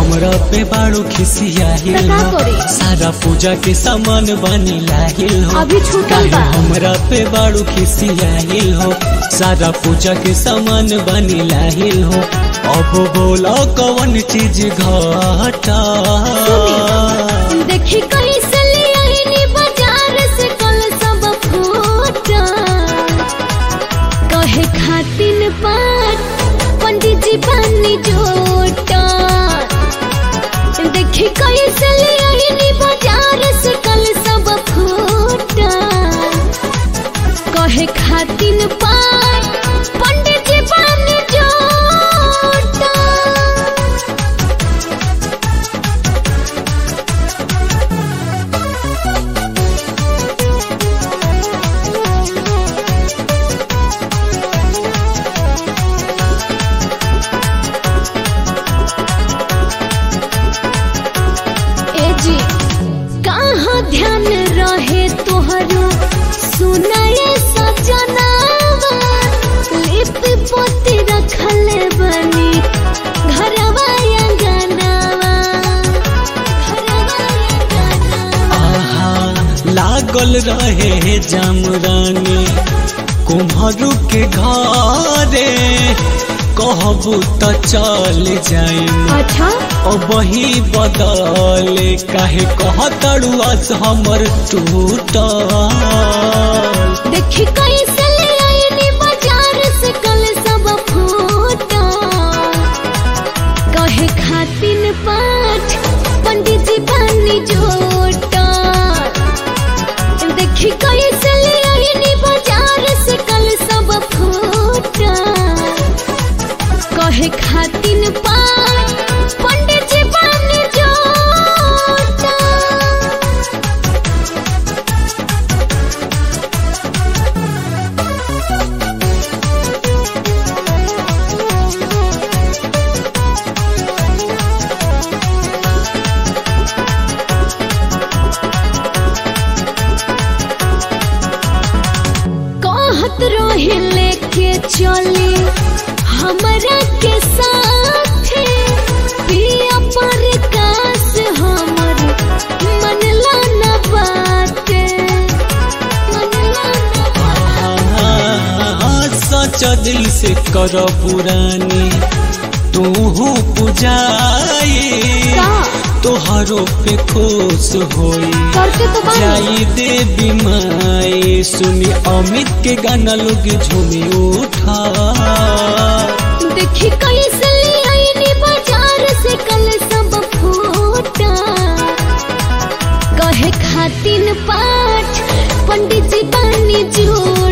हमरा पे बाड़ू खिसियाहिल त का हो करी? सारा पूजा के सामान बनी लाहिल हो अभी छूटल काहे बा। हमरा पे बाड़ू खिसियाहिल हो सारा पूजा के सामान बनी लाहिल हो अब बोला कौन चीज घटा देखी कैसे ले आईनी बाजार से कल सब फूटा कहे खातिन पाठ पंडित जी बनी जोटा देखी कैसे ले आईनी बाजार से कल सब फूटा कहे खातिन पाठ पंडित जी बनी जोटा ए जी कहाँ ध्यान रहे तोहरो सुनाए सजनावा लिप पोती रखल बनी घरवा अंगनावा घरवा अंगनावा आहा लागल रहे जामरानी कुम्हरू के घरे कहबू त चल जाइम अच्छा वही बदले काहे कहतड़ुआस हमर टूटल देखी कैसे ले आईनी बाजार से कल सब फूटा कहे खातिन पाठ पंडित जी बनी जोटा देखी कैसे ले आईनी बाजार से कल सब फूटा कहे खातिन पाठ पंडित जी बनी जोटा कहत रहे लेके चली हमरा के साथ पिया पर कास हमर मनला न बात मनला न बात। सच दिल से कर पुरानी तू पुजाई का? तोहरो पे खुश होई करते तो बानी जाई देवी माई सुनी अमित के गाना लोग झूमी उठा देखी कैसे ले आईनी बाजार से कल सब फूटा कहे खातिन पाठ पंडित जी बनी जोड़